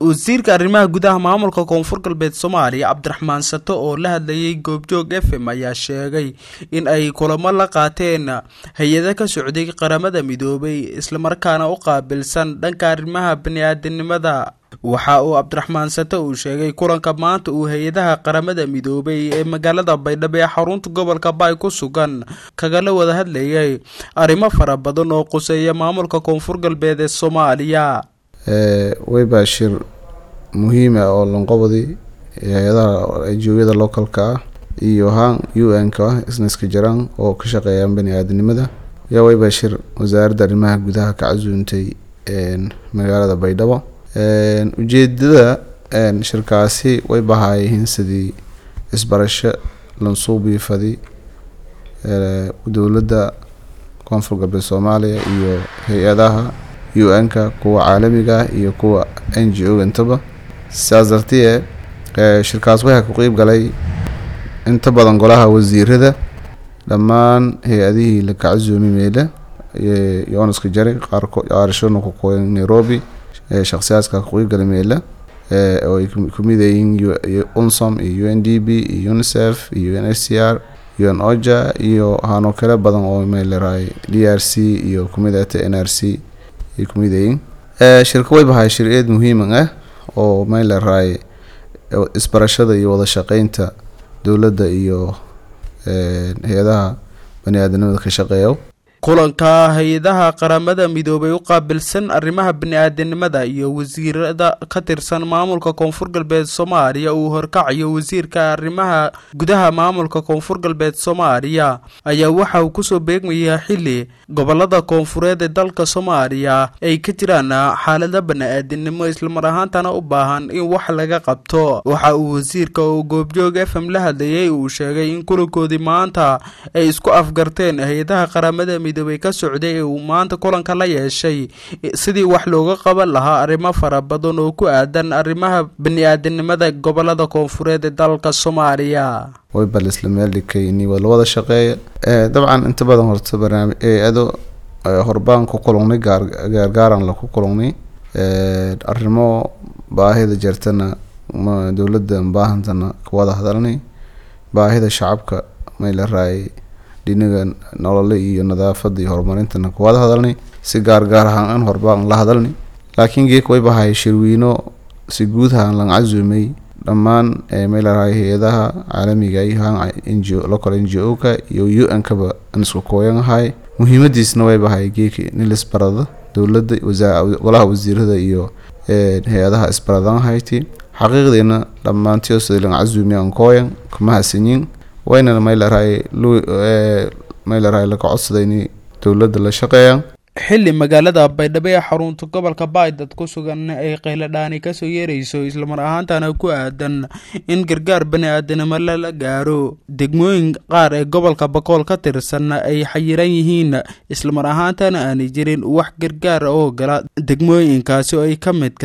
wasiirka arrimaha gudaha maamulka koonfur galbeed soomaaliya cabdiraxmaan sato oo la hadlayay goobjoog f m ayaa sheegay in ay kulamo la qaateen hay-ada ka socday qaramada midoobay islamarkaana u qaabilsan dhanka arrimaha bani-aadinimada waxa uu cabdiraxmaan sato uu sheegay kulanka maanta uu hay-adaha qaramada midoobay ee magaalada baydhabo ee xarunta gobolka baay ku sugan kagala wada hadlayay arrimo fara badan oo quseeya maamulka koonfur galbeed ee soomaaliya wayba shir muhiim ah oo lanqobadi hay-adaha ajooyada localka ah iyo haan u n ka isniska jiraan oo ka shaqeeyaan bani aadamnimada yaa wayba shir wasaaradda arrimaha gudaha ka casuuntay magaalada baydhabo ujeedada shirkaasi way bahaayihiin sidii isbarasho lansuubiifadi dowladda koonfur galbeed soomaaliya iyo hay-adaha u n-ka kuwa caalamiga iyo kuwa n g o intaba sidaas dartee shirkaas waxaa ku qeyb galay inta badan golaha wasiirada dhammaan hay-adihii la kacasuumi meyle yooniska jari qaarashona ku qoyan nairobi shakhsiyaadka ku qeyb galay meyle oo ay kamid yihiin unsom iyo u n d b iyo unicef iyo un h c r un oja iyo hano kale badan oo meeleraay d r c iyo kumid ata n r c ay kumid yihiin shirka way bahay shir eed muhiiman ah oo meeleraay isbarashada iyo wada shaqeynta dowladda iyo hay-adaha bani aadamnimada ka shaqeeya kulanka hay-adaha qaramada midoobay u qaabilsan arrimaha bani-aadanimada iyo wasiirada ka tirsan maamulka koonfur galbeed soomaaliya uu horkacayo wasiirka arrimaha gudaha maamulka koonfur galbeed soomaaliya ayaa waxa uu kusoo beegmayaa xili gobolada koonfureed ee dalka soomaaliya ay ka jiraan xaalada bani-aadinimo islamar ahaantana u baahan in wax laga qabto waxa uu wasiirka oo goobjoog f m la hadlayay uu sheegay in kulankoodii maanta ay isku afgarteen hay-adaha qaramada midoobay ka socday ee uu maanta kulanka la yeeshay sidii wax looga qaban lahaa arrimo fara badan oo ku aadan arrimaha bani-aadinimada gobolada koonfureed ee dalka soomaaliya way bal isla meel dhigay ini lawada shaqeeya dabcan inta badan horta barnaamij eeado horbaan ku kulungnay gaargaaran laku kulungnay arrimo baahida jirtana dowladda baahantana kawada hadalnay baahida shacabka mayla raayay dhinaga nolole iyo nadaafada iyo horumarintana kawada hadalnay si gaargaar ahaan an horbaan la hadalnay laakiin geek way bahay shirwiino si guud ahaan lan casuumay dhammaan meelaraay hay-adaha caalamiga iyo haan n g o local n g o ka iyo u n kaba an isku kooyan ahay muhiimadiisna way bahay geeki nilisbarada dowladda golaha wasiirada iyo hay-adaha isbaradan hayti xaqiiqdiina dhammaantiyo sida lan casuumi an kooyan kuma hasanyin waynana meylaraay meylaraay laga codsaday in dowladda la shaqeeyaan xili magaalada baydhabo ee xarunta gobolka baydad ku sugan ay qayladhaani kasoo yeerayso islamar ahaantana ku aadan in gargaar bani-aadanimo lala gaaro degmooyin qaar ee gobolka bakool ka tirsan ay xayiran yihiin islamar ahaantana aanay jirin wax gargaar oo gala degmooyinkaasi oo ay ka mid